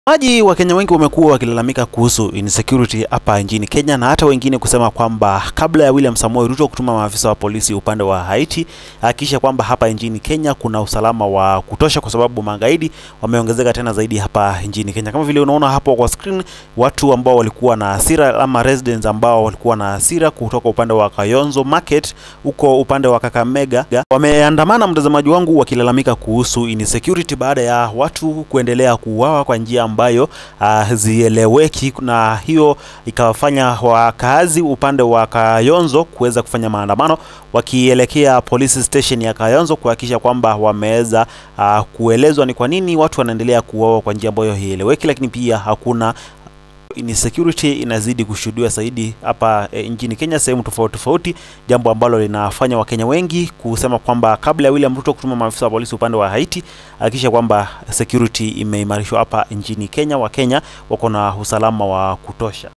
Maji Wakenya wengi wamekuwa wakilalamika kuhusu insecurity hapa nchini Kenya na hata wengine kusema kwamba kabla ya William Samoei Ruto kutuma maafisa wa polisi upande wa Haiti, hakikisha kwamba hapa nchini Kenya kuna usalama wa kutosha, kwa sababu magaidi wameongezeka tena zaidi hapa nchini Kenya. Kama vile unaona hapo kwa screen, watu ambao walikuwa na hasira ama residents ambao walikuwa na hasira kutoka upande wa Kayonzo Market huko upande wa Kakamega wameandamana, mtazamaji wangu, wakilalamika kuhusu insecurity baada ya watu kuendelea kuuawa kwa njia ambayo hazieleweki, na hiyo ikawafanya wakaazi upande wa Kayonzo kuweza kufanya maandamano wakielekea police station ya Kayonzo kuhakikisha kwamba wameweza uh, kuelezwa ni kwa nini watu wanaendelea kuuawa kwa njia ambayo haieleweki, lakini pia hakuna insecurity inazidi kushuhudiwa zaidi hapa e, nchini Kenya sehemu tofauti tofauti, jambo ambalo linafanya Wakenya wengi kusema kwamba kabla ya William Ruto kutuma maafisa wa polisi upande wa Haiti, hakikisha kwamba security imeimarishwa hapa nchini Kenya. Wakenya wako na usalama wa kutosha.